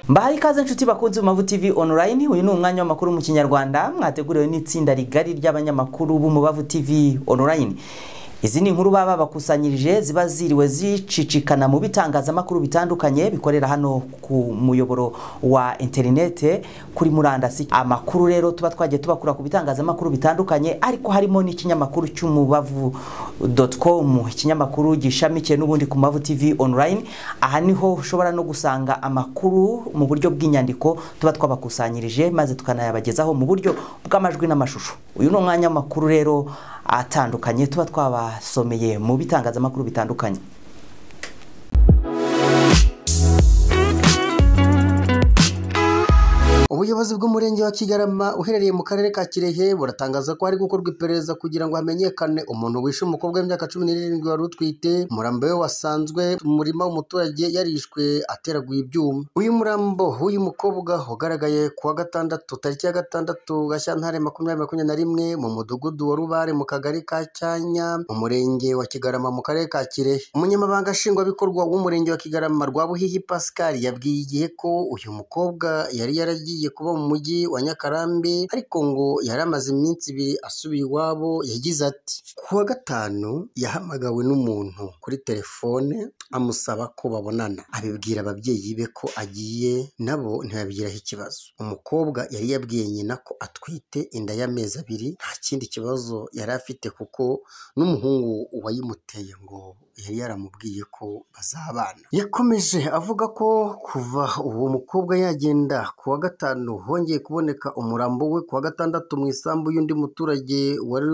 mbahaye ikaze inshuti bakunze mavu tv online uyu ni umwanya w'amakuru mu kinyarwanda mwateguriwe n'itsinda rigari ry'abanyamakuru b'umubavu tv online izi ni inkuru baba bakusanyirije ziba ziriwe zicicikana mu bitangazamakuru bitandukanye bikorera hano ku muyoboro wa interinete kuri murandasi amakuru rero tuba twagiye tubakura ku bitangazamakuru bitandukanye ariko harimo n'ikinyamakuru cy'umubavu com ikinyamakuru gishamikiye n'ubundi ku mavu tv online aha niho ushobora no gusanga amakuru mu buryo bw'inyandiko tuba twabakusanyirije maze tukanayabagezaho mu buryo bw'amajwi n'amashusho uyu ni umwanya w'amakuru rero atandukanye tuba twabasomeye mu bitangazamakuru bitandukanye ubuyobozi bw'umurenge wa kigarama uherereye mu karere ka kirehe buratangaza ko hari gukorwa iperereza kugira ngo hamenyekane umuntu wishe umukobwa w'imyaka cumi n'irindwi wari utwite umurambo we wasanzwe mu murima w'umuturage yarishwe ateraguye ibyuma uyu murambo w'uyu mukobwa ugaragaye ku wa gatandatu tariki ya gatandatu gashyantare makumyabiri makumyabiri na rimwe mu mudugudu wa rubare mu kagari ka cyanya mu murenge wa kigarama mu karere ka kirehe umunyamabanga nshingwabikorwa w'umurenge wa kigarama rwabuhihi pascal yabwiye igihe ko uyu mukobwa yari yaragiye kuba mu mujyi wa Nyakarambi ariko ngo yari amaze iminsi ibiri asubiye iwabo yagize ati ku wa gatanu yahamagawe n'umuntu kuri telefone amusaba ko babonana abibwira ababyeyi be ko agiye nabo ntibabigiraho ikibazo umukobwa yari yabwiye nyina ko atwite inda y'amezi abiri nta kindi kibazo yari afite kuko n'umuhungu wayimuteye ngo yari yaramubwiye ko bazabana yakomeje avuga ko kuva uwo mukobwa yagenda ku wa gatanu hongeye kuboneka umurambo we ku wa gatandatu mu isambu y'undi muturage wari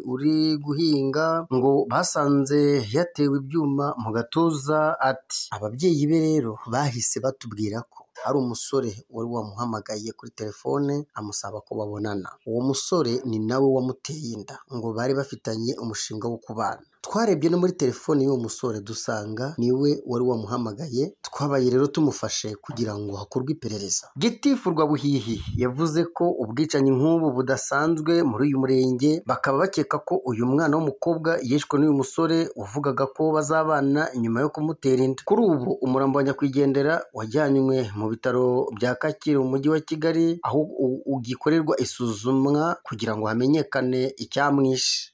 uri guhinga ngo basanze yatewe ibyuma mu gatuza ati ababyeyi be rero bahise batubwira ko hari umusore wari wamuhamagaye kuri telefone amusaba ko babonana uwo musore ni nawe wamuteye inda ngo bari bafitanye umushinga wo kubana twarebye no muri telefone y'uwo musore dusanga niwe wari wamuhamagaye twabaye rero tumufashe kugira ngo hakorwe iperereza gitifu rwabuhihi yavuze ko ubwicanyi nk'ubu budasanzwe muri uyu murenge bakaba bakeka ko uyu mwana w'umukobwa yishwe n'uyu musore wavugaga ko bazabana nyuma yo kumutera inda kuri ubu umurambo wa nyakwigendera wajyanywe mu bitaro bya kacyiru mu mujyi wa kigali aho u- ugikorerwa isuzumwa kugira ngo hamenyekane icyamwishe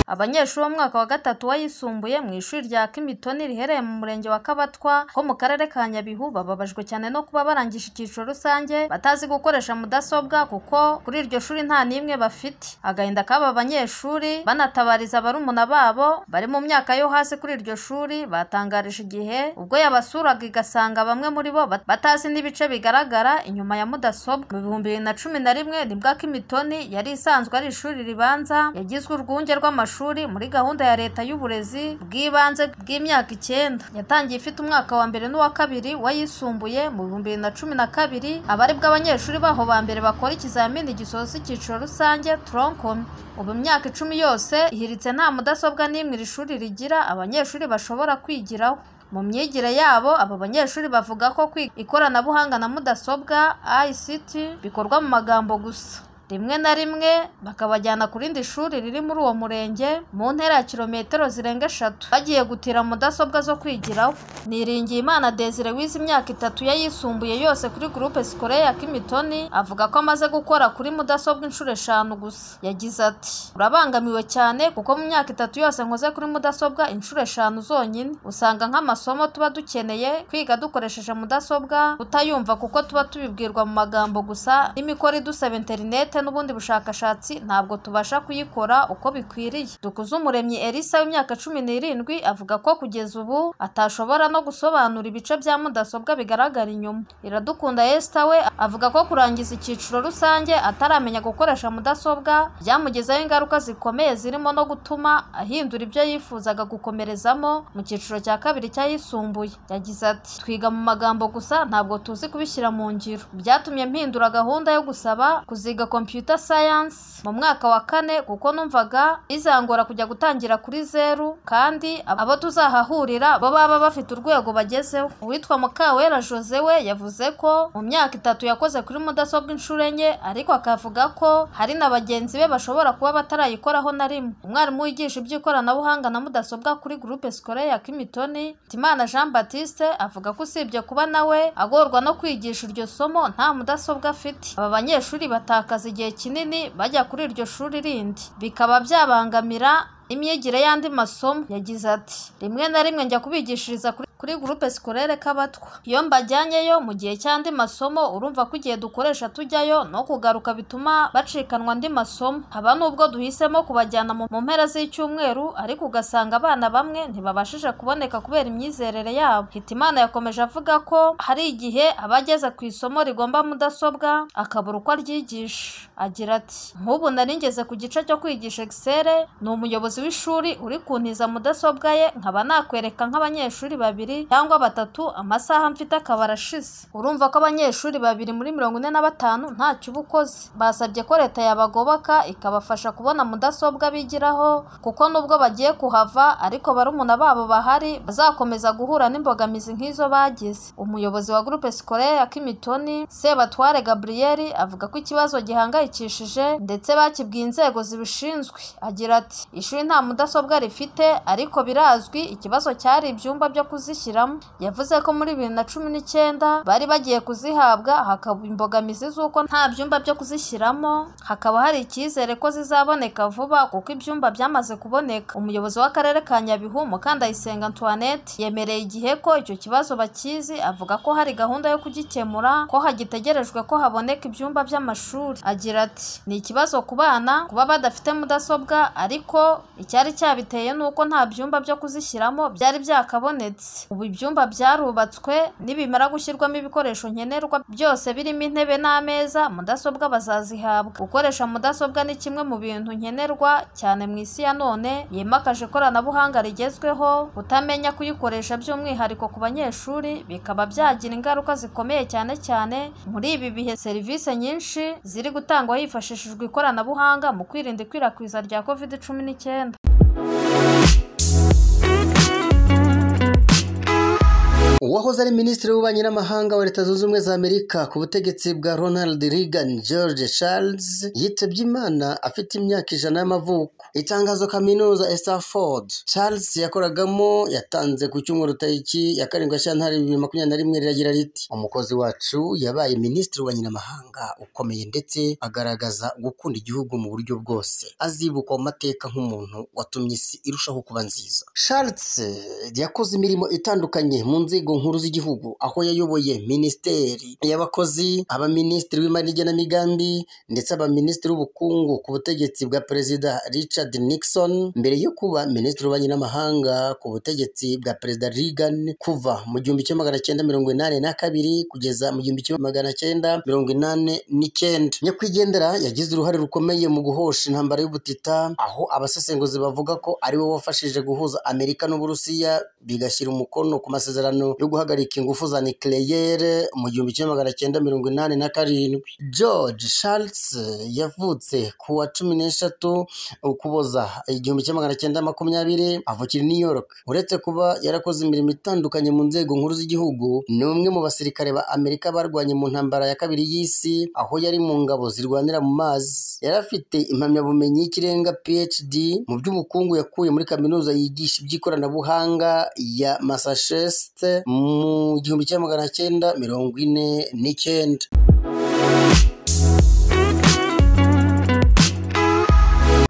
abanyeshuri b'umwaka wa gatatu wayisumbuye mu ishuri rya kimitoni riherereye mu murenge wa kabatwa ho mu karere ka nyabihu bababajwe cyane no kuba barangije icyiciro rusange batazi gukoresha mudasobwa kuko kuri iryo shuri nta n'imwe bafite agahinda k'aba banyeshuri banatabariza barumuna babo bari mu myaka yo hasi kuri iryo shuri batangarije igihe ubwo yabasuraga igasanga bamwe muri bo bat- batazi n'ibice bigaragara inyuma ya mudasobwa mu bihumbi bibiri na cumi na rimwe nibwo kimitoni yari isanzwe ari ishuri ribanza yagizwe urwunge rw'amashuri muri gahunda ya leta y'uburezi bw'ibanze bw'imyaka icyenda yatangiye ifite umwaka wa mbere n'uwa kabiri wayisumbuye mu bihumbi bibiri na cumi na kabiri abaribwo abanyeshuri baho ba mbere bakora ikizamini gisoza icyiciro rusange tronkomi ubu imyaka icumi yose ihiritse nta mudasobwa n'imwe iri shuri rigira abanyeshuri bashobora kwigiraho mu myigire yabo abo banyeshuri bavuga ko kwiga ikoranabuhanga na mudasobwa ICT bikorwa mu magambo gusa rimwe na rimwe bakabajyana ku rindi shuri riri muri uwo murenge mu ntera ya kilometero zirenga eshatu bagiye gutira mudasobwa zo kwigiraho niringiyimana desire wize imyaka itatu yayisumbuye yose kuri gurupe sikore ya kimitoni avuga ko amaze gukora kuri mudasobwa inshuro eshanu gusa yagize ati urabangamiwe cyane kuko mu myaka itatu yose nkoze kuri mudasobwa inshuro eshanu zonyine usanga nk'amasomo tuba dukeneye kwiga dukoresheje mudasobwa tutayumva kuko tuba tubibwirwa mu magambo gusa n'imikoro idusaba interinete n'ubundi bushakashatsi ntabwo tubasha kuyikora uko bikwiriye dukuzumuremyi elisa w'imyaka cumi n'irindwi avuga ko kugeza ubu atashobora no gusobanura ibice bya mudasobwa bigaragara inyuma iradukunda esita we avuga ko kurangiza icyiciro rusange ataramenya gukoresha mudasobwa byamugizeho ingaruka zikomeye zirimo no gutuma ahindura ibyo yifuzaga gukomerezamo mu cyiciro cya kabiri cyayisumbuye yagize ati twiga mu magambo gusa ntabwo tuzi kubishyira mu ngiro byatumye mpindura gahunda yo gusaba kuziga kompiyuta computer science mu mwaka wa kane kuko numvaga izangora kujya gutangira kuri zeru kandi abo tuzahahurira bo baba bafite urwego bagezeho uwitwa mukawera jose we yavuze ko mu myaka itatu yakoze kuri mudasobwa inshuro enye ariko akavuga ko hari na bagenzi be bashobora kuba batarayikoraho na rimwe umwarimu wigisha iby'ikoranabuhanga na mudasobwa kuri groupe scolaire ya kimitoni timana jean baptiste avuga ko usibye kuba nawe agorwa no kwigisha iryo somo nta mudasobwa afite aba banyeshuri batakaza igihe kinini bajya kuri iryo shuri rindi bikaba byabangamira imyigire y'andi masomo yagize ati rimwe na rimwe njya kubigishiriza kuri kuri groupe scolaire k'abatwa iyo mbajyanyeyo mu gihe cy'andi masomo urumva ko igihe dukoresha tujyayo no kugaruka bituma bacikanwa andi masomo haba n'ubwo duhisemo kubajyana mu mu mpera z'icyumweru ariko ugasanga abana bamwe ntibabashije kuboneka kubera imyizerere yabo hitimana yakomeje avuga ko hari igihe aba ageze ku isomo rigomba mudasobwa akabura uko aryigisha agira ati nk'ubu nari ngeze ku gice cyo kwigisha excel ni umuyobozi umuyobozi w'ishuri uri kuntiza mudasobwa ye nkaba nakwereka nk'abanyeshuri babiri cyangwa batatu amasaha mfite akaba arashize urumva ko abanyeshuri babiri muri mirongo ine na batanu ntacyo uba ukoze basabye ko leta yabagoboka ikabafasha kubona mudasobwa bigiraho kuko nubwo bagiye kuhava ariko barumuna babo bahari bazakomeza guhura n'imbogamizi nk'izo bagize umuyobozi wa groupe scolaire ya kimitoni sebatware gabriel avuga ko ikibazo gihangayikishije ndetse bakibwiye inzego zibishinzwe agira ati ishuri nta mudasobwa rifite ariko birazwi ikibazo cyari ibyumba byo kuzishyiramo yavuze ko muri bibiri na cumi n'icyenda bari bagiye kuzihabwa hakaba imbogamizi z'uko nta byumba byo kuzishyiramo hakaba hari icyizere ko zizaboneka vuba kuko ibyumba byamaze kuboneka umuyobozi w'akarere ka nyabihu mukandayisenga antoinette yemereye igihe ko icyo kibazo bakizi avuga ko hari gahunda yo kugikemura ko hagitegerejwe ko haboneka ibyumba by'amashuri agira ati ni ikibazo ku bana kuba badafite mudasobwa ariko icyari cyabiteye ni uko nta byumba byo kuzishyiramo byari byakabonetse ubu ibyumba byarubatswe nibimara gushyirwamo ibikoresho nkenerwa byose birimo intebe n'ameza mudasobwa bazazihabwa gukoresha mudasobwa ni kimwe mu bintu nkenerwa cyane mu isi ya none yimakaje ikoranabuhanga rigezweho kutamenya kuyikoresha by'umwihariko ku banyeshuri bikaba byagira ingaruka zikomeye cyane cyane muri ibi bihe serivisi nyinshi ziri gutangwa hifashishijwe ikoranabuhanga mu kwirinda ikwirakwiza rya covid cumi n'icyenda icyenda uwahoze ari minisitiri w'ububanyi n'amahanga wa leta zunze ubumwe za amerika ku butegetsi bwa ronald reagan george charles yitabye imana afite imyaka ijana y'amavuko itangazo kaminuza Stanford charles yakoragamo yatanze ku cyumweru tariki ya karindwi shyantare bibiri makumyabiri na rimwe riragira riti umukozi wacu yabaye minisitiri w'ububanyi n'amahanga ukomeye ndetse agaragaza gukunda igihugu mu buryo bwose azibukwa mu mateka nk'umuntu watumye isi irushaho kuba nziza charles yakoze imirimo itandukanye mu nzego nzego nkuru z'igihugu aho yayoboye minisiteri y'abakozi abaminisitiri w'imari n'igenamigambi ndetse abaminisitiri w'ubukungu ku butegetsi bwa perezida richard nixon mbere yo kuba minisitiri w'ububanyi n'amahanga ku butegetsi bwa perezida reagan kuva mu gihumbi kimwe magana cyenda mirongo inani na kabiri kugeza mu gihumbi kimwe magana cyenda mirongo inani n'icyenda nyakwigendera yagize uruhare rukomeye mu guhosha intambara y'ubutita aho abasesenguzi bavuga ko ari we wafashije guhuza amerika n'uburusiya bigashyira umukono ku masezerano yo guhagarika ingufu za nucleaire mu gihumbi kimwe magana cyenda mirongo inani na karindwi george charles yavutse ku wa cumi n'eshatu ukuboza igihumbi kimwe magana cyenda makumyabiri avukira i new york uretse kuba yarakoze imirimo itandukanye mu nzego nkuru z'igihugu ni umwe mu basirikare ba amerika barwanye mu ntambara ya kabiri y'isi aho yari mu ngabo zirwanira mu mazi yari afite impamyabumenyi y'ikirenga phd mu by'ubukungu yakuye muri kaminuza yigisha iby'ikoranabuhanga ya massachusetts mu gihumbi kimwe magana cyenda mirongo ine n'icyenda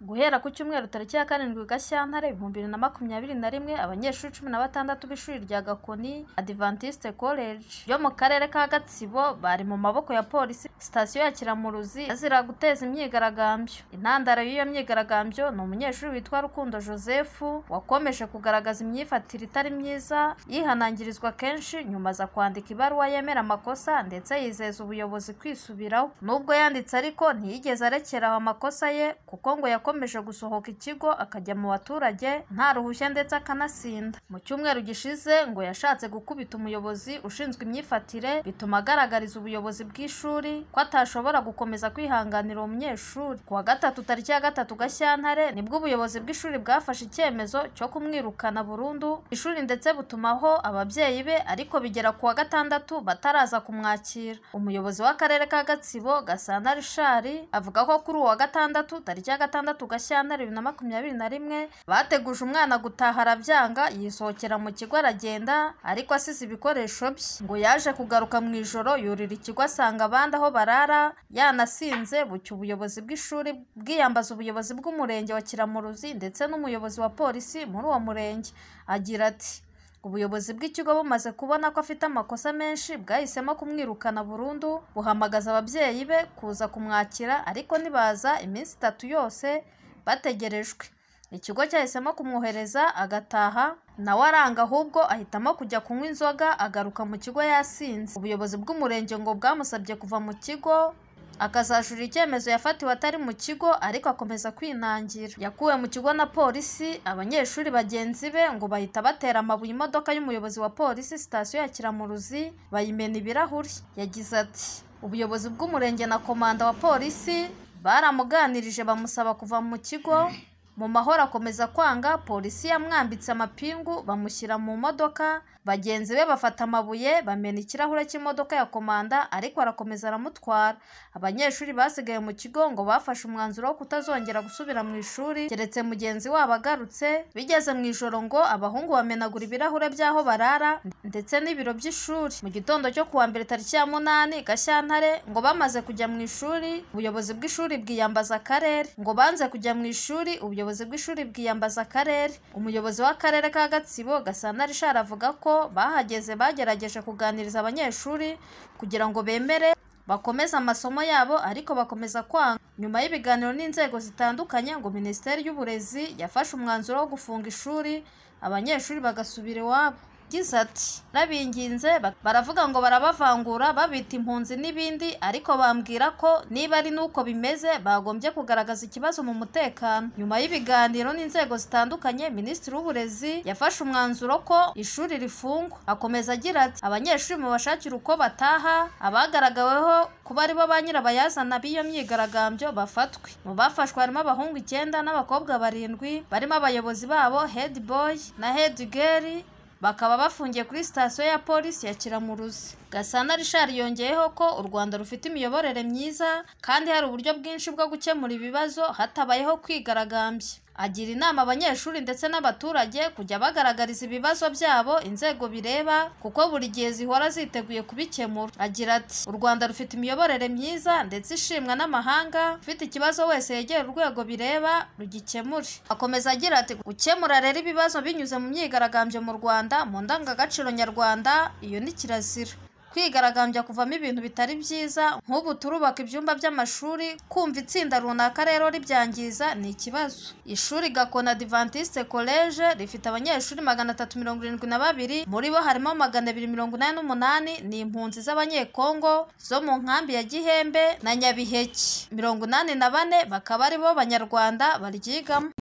guhera ku cyumweru tariki ya karindwi gashyantare ibihumbi bibiri na makumyabiri na rimwe abanyeshuri cumi na batandatu b'ishuri rya gakoni adventiste college yo mu karere ka gatsibo bari mu maboko ya polisi sitasiyo ya kiramuruzi azira guteza imyigaragambyo intandaro y'iyo myigaragambyo ni umunyeshuri witwa rukundo joseph wakomeje kugaragaza imyifatire itari myiza yihanangirizwa kenshi nyuma aza kwandika ibaruwa yemera amakosa ndetse yizeza ubuyobozi kwisubiraho nubwo yanditse ariko ntiyigeze arekeraho amakosa ye kuko ngo yakomeje yabashije gusohoka ikigo akajya mu baturage nta ruhushya ndetse akanasinda mu cyumweru gishize ngo yashatse gukubita umuyobozi ushinzwe imyifatire bituma agaragariza ubuyobozi bw'ishuri ko atashobora gukomeza kwihanganira uwo munyeshuri ku wa gatatu tariki ya gatatu gashyantare nibwo ubuyobozi bw'ishuri bwafashe icyemezo cyo kumwirukana burundu ishuri ndetse butumaho ababyeyi be ariko bigera ku wa gatandatu bataraza kumwakira umuyobozi w'akarere ka gatsibo gasana rishari avuga ko kuri uwa gatandatu tariki ya gatandatu gashyantare bibiri na makumyabiri na rimwe bateguje umwana gutaha arabyanga yisohokera mu kigo aragenda ariko asize ibikoresho bye ngo yaje kugaruka mu ijoro yurira ikigo asanga abandi aho barara yanasinze bucya ubuyobozi bw'ishuri bwiyambaza ubuyobozi bw'umurenge wa kiramuruzi ndetse n'umuyobozi wa polisi muri uwo murenge agira ati ubuyobozi bw'ikigo bumaze kubona ko afite amakosa menshi bwahisemo kumwirukana burundu buhamagaza ababyeyi be kuza kumwakira ariko nibaza iminsi itatu yose bategerejwe ikigo cyahisemo kumwohereza agataha nawe aranga ahubwo ahitamo kujya kunywa inzoga agaruka mu kigo yasinze ubuyobozi bw'umurenge ngo bwamusabye kuva mu kigo akazajurira icyemezo yafatiwe atari mu kigo ariko akomeza kwinangira yakuwe mu kigo na polisi abanyeshuri bagenzi be ngo bahita batera amabuye imodoka y'umuyobozi wa polisi sitasiyo ya kiramuruzi bayimena ibirahuri yagize ati ubuyobozi bw'umurenge na komanda wa polisi baramuganirije bamusaba kuva mu kigo mu mahoro akomeza kwanga polisi yamwambitse amapingu bamushyira mu modoka bagenzi be bafata amabuye bamena ikirahure cy'imodoka ya komanda ariko arakomeza aramutwara abanyeshuri basigaye mu kigo ngo bafashe umwanzuro wo kutazongera gusubira mu ishuri keretse mugenzi wabo agarutse bigeze mu ijoro ngo abahungu bamenagura ibirahure by'aho barara ndetse n'ibiro by'ishuri mu gitondo cyo kuwa mbere tariki ya munani gashyantare ngo bamaze kujya mu ishuri ubuyobozi bw'ishuri bwiyambaza akarere ngo banze kujya mu ishuri ubuyobozi ubuyobozi bw'ishuri bwiyambaza akarere umuyobozi w'akarere ka gatsibo gasana rishari avuga ko bahageze bagerageje kuganiriza abanyeshuri kugira ngo bemere bakomeze amasomo yabo ariko bakomeza kwanga nyuma y'ibiganiro n'inzego zitandukanye ngo minisiteri y'uburezi yafashe umwanzuro wo gufunga ishuri abanyeshuri bagasubira iwabo yagize ati “Nabinginze baravuga ngo barabavangura babita impunzi n'ibindi ariko bambwira ko niba ari n'uko bimeze bagombye kugaragaza ikibazo mu mutekano nyuma y'ibiganiro n'inzego zitandukanye minisitiri w'uburezi yafashe umwanzuro ko ishuri rifungwa akomeza agira ati abanyeshuri mubashakire uko bataha abagaragaweho kuba aribo ba nyirabayazana b'iyo myigaragambyo bafatwe mu bafashwe harimo abahungu icyenda n'abakobwa barindwi barimo abayobozi babo hedi boyi na hedi geri bakaba bafungiye kuri sitasiyo ya polisi ya kiramuruzi gasana rishari yongeyeho ko u rwanda rufite imiyoborere myiza kandi hari uburyo bwinshi bwo gukemura ibibazo hatabayeho kwigaragambya agira inama abanyeshuri ndetse n'abaturage kujya bagaragariza ibibazo byabo inzego bireba kuko buri gihe zihora ziteguye kubikemura agira ati u rwanda rufite imiyoborere myiza ndetse ishimwa n'amahanga ufite ikibazo wese yegera urwego bireba rugikemure akomeza agira ati gukemura rero ibibazo binyuze mu myigaragambyo mu rwanda mu ndangagaciro nyarwanda iyo ni kirazira kwigaragambya kuvamo ibintu bitari byiza nk'ubu turubaka ibyumba by'amashuri kumva itsinda runaka rero ribyangiza ni ikibazo ishuri gakona adventiste college rifite abanyeshuri magana atatu mirongo irindwi na babiri muri bo harimo magana abiri mirongo inani n'umunani ni impunzi z'abanyekongo zo mu nkambi ya gihembe na nyabiheke mirongo inani na bane bakaba ari bo banyarwanda baryigamo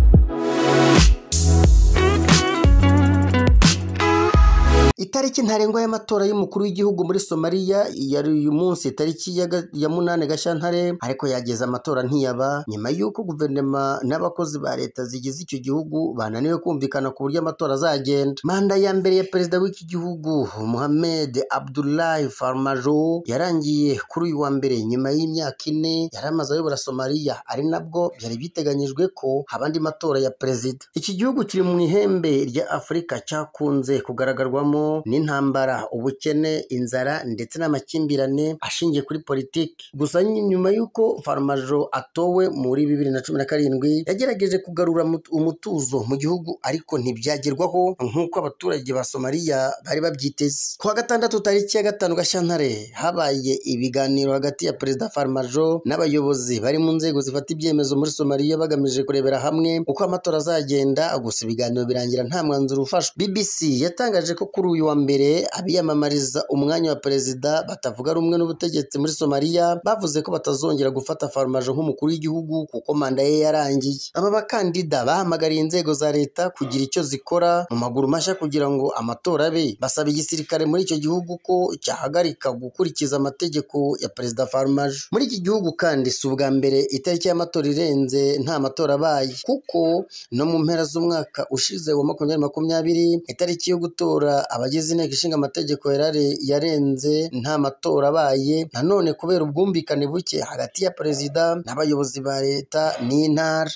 itariki ntarengwa y'amatora y'umukuru w'igihugu muri somaliya yari uyu munsi itariki ya munani gashyantare ariko yageze amatora ntiyaba nyuma y'uko guverinoma n'abakozi ba leta zigize icyo gihugu bananiwe kumvikana ku buryo amatora azagenda manda ya mbere ya perezida w'iki gihugu muhammed abdullahi farmajo yarangiye kuri uyu wa mbere nyuma y'imyaka ine yari amaze ayobora somaliya ari nabwo byari biteganyijwe ko haba andi matora ya perezida iki gihugu kiri mu ihembe rya afurika cyakunze kugaragarwamo n'intambara ubukene inzara ndetse n'amakimbirane ashingiye kuri politiki gusa nyuma y'uko farmajo atowe muri bibiri na cumi na karindwi yagerageje kugarura umutuzo mu gihugu ariko ntibyagerwaho nk'uko abaturage ba somaliya bari babyiteze kuwa gatandatu tariki ya gatanu gashyantare habaye ibiganiro hagati ya perezida farmajo n'abayobozi bari mu nzego zifata ibyemezo muri somaliya bagamije kurebera hamwe uko amatora azagenda gusa ibiganiro birangira nta mwanzuro ufashwe bbc yatangaje ko kuri uyu wa mbere abiyamamariza umwanya wa perezida batavuga rumwe n'ubutegetsi muri somaliya bavuze ko batazongera gufata farumage nk'umukuru w'igihugu kuko manda ye yarangiye aba bakandida bahamagariye inzego za leta kugira icyo zikora mu maguru mashya kugira ngo amatora abe basaba igisirikare muri icyo gihugu ko cyahagarika gukurikiza amategeko ya perezida farumage muri iki gihugu kandi si ubwa mbere itariki y'amatora irenze nta matora abaye kuko no mu mpera z'umwaka ushize wa makumyabiri makumyabiri itariki yo gutora abagize inteko ishinga amategeko yarari yarenze nta matora abaye nanone kubera ubwumvikane buke hagati ya perezida n'abayobozi ba leta n'intara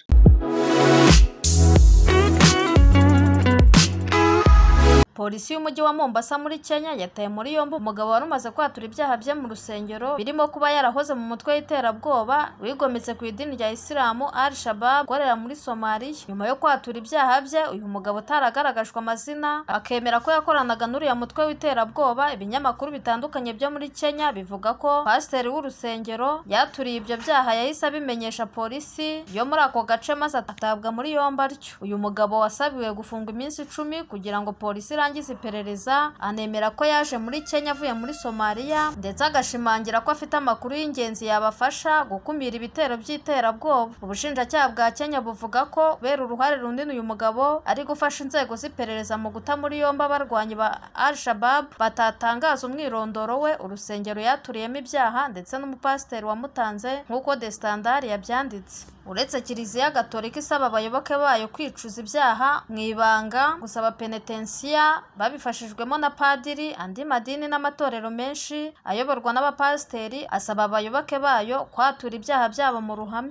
polisi y'umujyi wa mombasa muri kenya yataye muri yombi umugabo wari umaze kwatura ibyaha bye mu rusengero birimo kuba yarahoze mu mutwe w'iterabwoba wigometse ku idini rya isilamu al shabab ukorera muri somaliya nyuma yo kwatura ibyaha bye uyu mugabo utaragaragajwe amazina akemera ko yakoranaga n'uriya mutwe w'iterabwoba ibinyamakuru bitandukanye byo muri kenya bivuga ko pasiteri w'urusengero yaturiye ibyo byaha yahise abimenyesha polisi yo muri ako gace maze atabwa muri yombi atyo uyu mugabo wasabiwe gufungwa iminsi icumi kugira ngo polisi irangize arangiza iperereza anemera ko yaje muri Kenya avuye muri Somalia ndetse agashimangira ko afite amakuru y'ingenzi yabafasha gukumira ibitero by'iterabwoba ubushinjacyaha bwa Kenya buvuga ko kubera uruhare runini uyu mugabo ari gufasha inzego z'iperereza mu guta muri yombi abarwanyi ba al shabab batatangaza umwirondoro we urusengero yaturiyemo ibyaha ndetse n'umupasiteri wamutanze nk'uko the standard yabyanditse uretse kiliziya gatolika isaba abayoboke bayo kwicuza ibyaha mu ibanga gusaba penetensiya babifashijwemo na padiri andi madini n'amatorero menshi ayoborwa n'abapasiteri asaba abayoboke bayo kwatura ibyaha byabo mu ruhame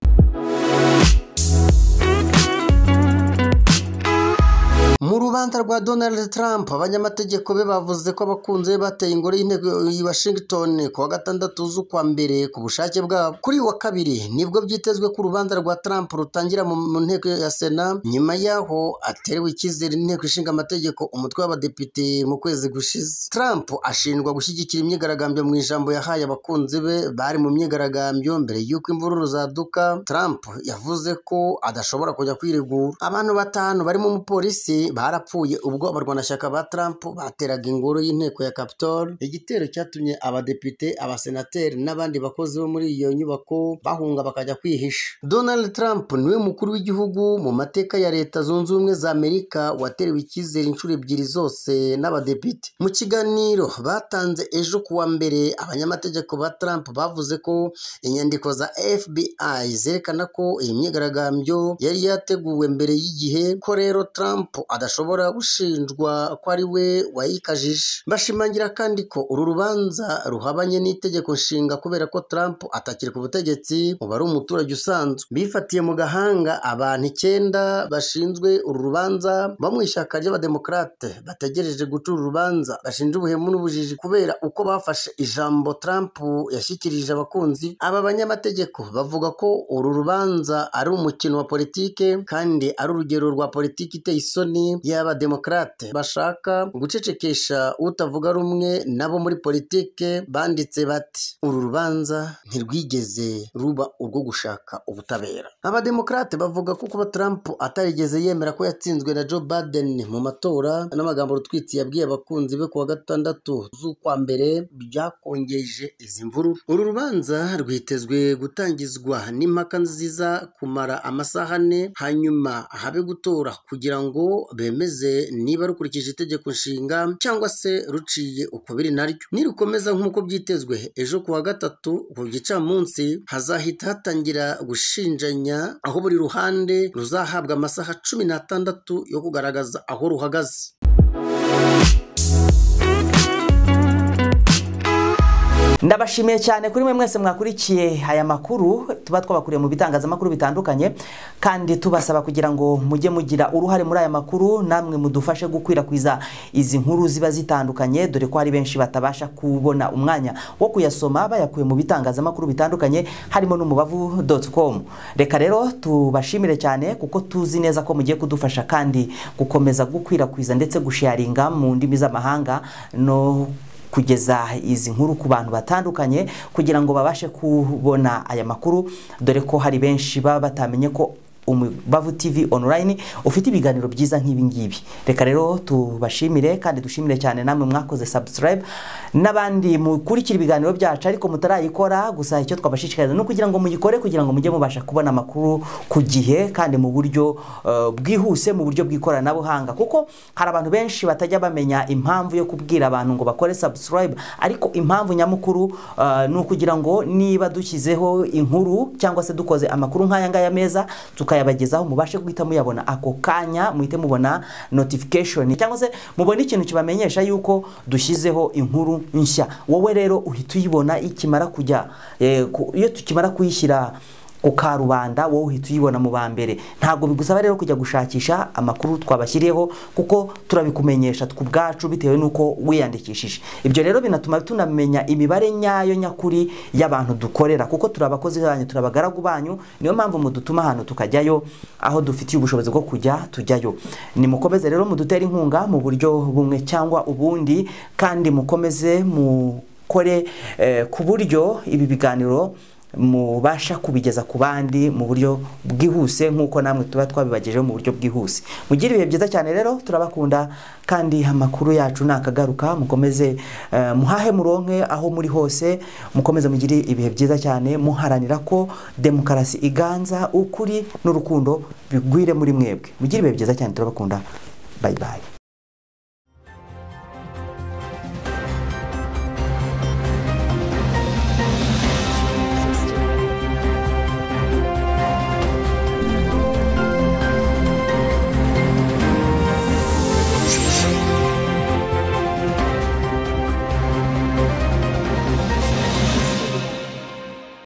mu rubanza rwa donald trump abanyamategeko be bavuze ko abakunzi be bateye ingoro y'inteko i washington ku wa gatandatu z'ukwa mbere ku bushake bwabo kuri uyu wa kabiri nibwo byitezwe ko urubanza rwa trump rutangira mu mu nteko ya sena nyuma y'aho aterewe icyizere n'inteko ishinga amategeko umutwe w'abadepite mu kwezi gushize trump ashinjwa gushyigikira imyigaragambyo mu ijambo yahaye abakunzi be bari mu myigaragambyo mbere y'uko imvururu zaduka trump yavuze ko adashobora kujya kwiregura abantu batanu barimo umupolisi barapfuye ubwo abarwanashyaka ba Trump bateraga ingoro y'inteko ya Capitol igitero cyatumye abadepite abasenateri n'abandi bakozi bo muri iyo nyubako bahunga bakajya kwihisha Donald Trump niwe mukuru w'igihugu mu mateka ya leta zunze ubumwe za Amerika waterewe icyizere inshuro ebyiri zose n'abadepite mu kiganiro batanze ejo ku wa mbere abanyamategeko ba Trump bavuze ko inyandiko za FBI zerekana ko iyi myigaragambyo yari yateguwe mbere y'igihe ko rero Trump adashobora gushinjwa ko ari we wayikajije bashimangira kandi ko uru rubanza ruhabanye n'itegeko nshinga kubera ko Trump atakiri ku butegetsi ubu ari umuturage usanzwe bifatiye mu gahanga abantu icyenda bashinzwe uru rubanza bo mu ishyaka ry'abademokarate bategereje guca uru rubanza bashinja ubuhemu n'ubujiji kubera uko bafashe ijambo Trump yashyikirije abakunzi aba banyamategeko bavuga ko uru rubanza ari umukino wa politike kandi ari urugero rwa politiki iteye isoni y'abademokarate bashaka gucecekesha utavuga rumwe nabo muri politike banditse bati uru rubanza ntirwigeze ruba urwo gushaka ubutabera abademokarate bavuga ko kuba Trump atarigeze yemera ko yatsinzwe na Joe Biden mu matora n'amagambo rutwitsi yabwiye abakunzi be kuwa gatandatu z'ukwa mbere byakongeje izi mvururu uru rubanza rwitezwe gutangizwa n'impaka nziza kumara amasaha ane hanyuma habe gutora kugira ngo bemeze niba rukurikije itegeko nshinga cyangwa se ruciye uko biri naryo nirukomeza nk'uko byitezwe ejo ku wa gatatu ku gicamunsi hazahita hatangira gushinjanya aho buri ruhande ruzahabwa amasaha cumi n'atandatu yo kugaragaza aho ruhagaze ndabashimiye cyane kuri mwe mwese mwakurikiye aya makuru tuba twabakuriye mu bitangazamakuru bitandukanye kandi tubasaba kugira ngo mujye mugira uruhare muri aya makuru namwe mudufashe gukwirakwiza izi nkuru ziba zitandukanye dore ko hari benshi batabasha kubona umwanya wo kuyasoma bayakuye mu bitangazamakuru bitandukanye harimo n'umubavu com reka rero tubashimire cyane kuko tuzi neza ko mugiye kudufasha kandi gukomeza gukwirakwiza ndetse gusharinga mu ndimi z'amahanga no kugeza izi nkuru ku bantu batandukanye kugira ngo babashe kubona aya makuru dore ko hari benshi baba batamenye ko bavu tv online ufite ibiganiro byiza nk'ibi ngibi reka rero tubashimire kandi dushimire cyane namwe mwakoze subscribe n'abandi mukurikira ibiganiro byacu ariko mutarayikora gusa icyo twabashishikariza ni ukugira ngo muyikore kugira ngo mujye mubasha kubona amakuru ku gihe kandi mu buryo eh, bwihuse mu buryo bw'ikoranabuhanga kuko hari abantu benshi batajya bamenya impamvu yo kubwira abantu ngo bakore subscribe ariko impamvu nyamukuru eh, ni ukugira ngo niba dushyizeho inkuru cyangwa se dukoze amakuru nk'aya ngaya meza tukayabagezaho mubashe guhita muyabona ako kanya muhite mubona notification cyangwa se mubone ikintu kibamenyesha yuko dushyizeho inkuru nshya wowe rero uhita uyibona ikimara kujya eh, ku- iyo tukimara kuyishyira ku karubanda wowe uhita uyibona mu ba mbere ntabwo bigusaba rero kujya gushakisha amakuru twabashyiriyeho kuko turabikumenyesha ku bwacu bitewe n'uko wiyandikishije ibyo rero binatuma tunamenya imibare nyayo nyakuri y'abantu dukorera kuko turi abakozi banyu turi abagaragu banyu niyo mpamvu mudutuma ahantu tukajyayo aho dufitiye ubushobozi bwo kujya tujyayo nimukomeze rero mudutere inkunga mu buryo bumwe cyangwa ubundi kandi mukomeze mukore eh, ku buryo ibi biganiro mubasha kubigeza ku bandi mu buryo bwihuse nk'uko namwe tuba twabibagejeho mu buryo bwihuse mugire ibihe byiza cyane rero turabakunda kandi amakuru yacu nakagaruka mukomeze eh, muhahe muronke aho muri hose mukomeze mugire ibihe byiza cyane muharanira ko demokarasi iganza ukuri n'urukundo bigwire muri mwebwe mugire ibihe byiza cyane turabakunda bye bye